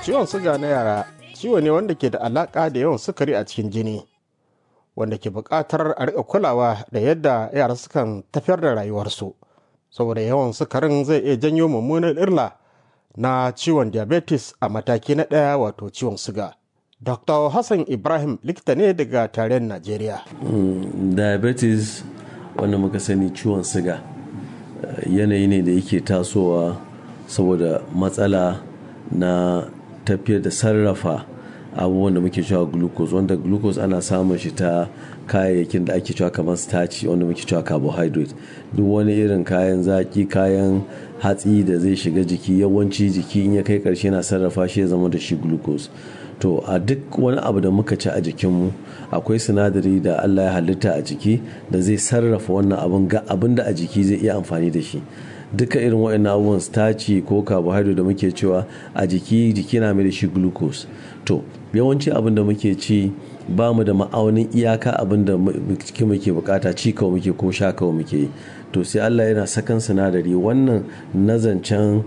Ciwon suga na yara ciwo ne wanda ke da alaƙa da yawan sukari a cikin jini, wanda ke buƙatar a riƙa kulawa da yadda yara sukan tafiyar da rayuwarsu. Saboda yawan sukarin zai iya janyo mummunan illa na ciwon diabetes a mataki na ɗaya wato ciwon suga. Dr. Hassan Ibrahim likita ne daga tarayyar Najeriya. diabetes wanda muka sani ciwon siga yanayi ne da yake tasowa saboda matsala na tafiyar da sarrafa abubuwan da muke cewa glucose wanda glucose ana samun shi ta kayayyakin da ake cewa kamar starch wanda muke cewa carbohydrate duk wani irin kayan zaki kayan hatsi da zai shiga jiki yawanci jiki in ya kai karshe na sarrafa shi ya zama da shi glucose to a duk wani abu da muka ci a jikinmu akwai sinadari da allah ya halitta a jiki da zai sarrafa wannan abin ga abin da a jiki zai iya amfani da shi duka irin waɗannan abubuwan starch ko carbohydrate da muke cewa a jiki jiki na mai da shi glucose to yawanci abin da muke ci ba mu da ma'aunin iyaka abin da jiki muke bukata ci kawai muke ko sha kawai muke yi to sai allah yana sakan sinadari wannan nazancen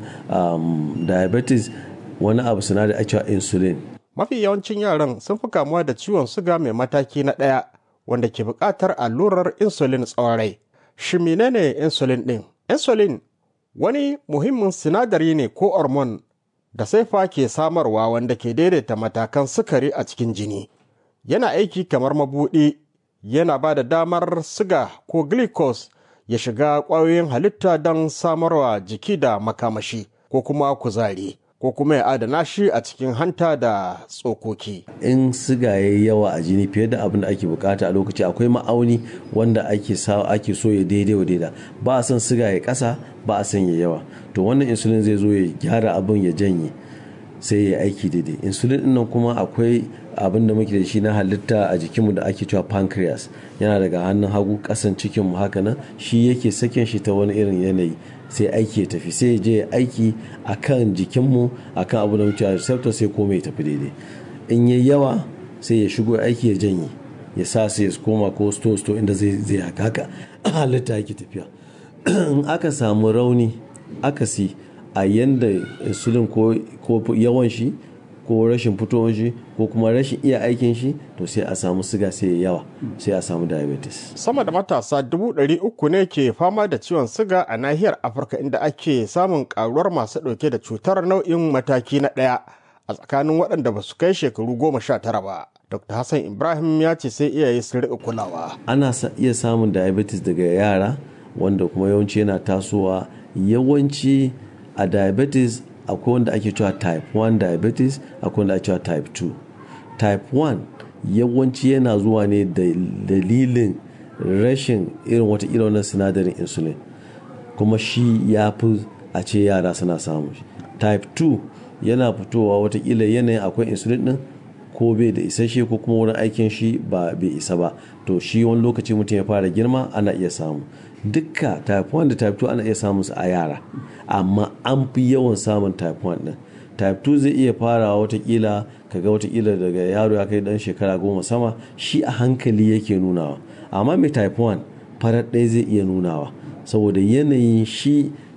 um, diabetes wani abu sinadari a cewa insulin Mafi yawancin yaran sun fi kamuwa da ciwon suga mai mataki na ɗaya wanda ke buƙatar allurar insulin tsawon rai. Shi menene insulin ɗin? Insulin wani muhimmin sinadari ne ko hormone da saifa ke samarwa wanda ke daidaita matakan sukari a cikin jini. Yana aiki kamar mabuɗi, yana ba da damar siga ko glucose ya shiga ƙwayoyin halitta don samarwa jiki da makamashi ko kuma kuzari. ko kuma ya adana shi a cikin hanta da tsokoki. in siga ya yawa a jini fiye da abin da ake bukata a lokaci akwai ma'auni wanda ake sa ake so ya daidai wa daida ba a son siga ya kasa ba a son ya yawa to wannan insulin zai zo ya gyara abin ya janye sai ya aiki daidai insulin din nan kuma akwai abin da muke da shi na halitta a jikinmu da ake cewa pancreas yana daga hannun hagu kasan cikinmu haka nan shi yake sakin shi ta wani irin yanayi sai aiki ya tafi sai je aiki a kan jikinmu a kan abu da muke a receptor sai komai ya tafi daidai in yi yawa sai ya shigo aiki ya janye ya sa sai ya koma ko sto sto inda zai zai haka haka halitta yake tafiya in aka samu rauni akasi a yanda insulin ko yawan shi ko rashin fitowar shi ko kuma rashin iya aikin shi to sai a samu siga sai ya yawa sai a samu diabetes Sama da matasa dubu ɗari uku ne ke fama da ciwon siga a nahiyar Afirka inda ake samun karuwar masu ɗauke da cutar nau'in mataki na ɗaya a tsakanin waɗanda ba su kai shekaru goma sha tara ba. Dr. Hassan Ibrahim ya ce sai iyaye su riƙa kulawa. ana iya samun diabetes daga yara wanda kuma yawanci yana tasowa yawanci a diabetes akwai wanda ake cewa type 1 diabetes akwai wanda ake cewa type 2 type 1 yawanci yana zuwa ne da dalilin rashin irin wata irin sinadarin insulin kuma shi ya fi a ce yara suna samun shi type 2 yana fitowa watakila yanayin akwai insulin din ko bai da isasshe ko kuma wurin aikin shi ba bai isa ba to shi wani lokaci mutum ya fara girma ana iya samu dukka type 1 da type 2 ana iya samun su a yara amma an fi yawan samun type 1 din type 2 zai iya farawa watakila kaga watakila daga yaro ya kai dan shekara goma sama shi a hankali yake nunawa amma mai type 1 farar ɗaya zai iya nunawa saboda yanayin shi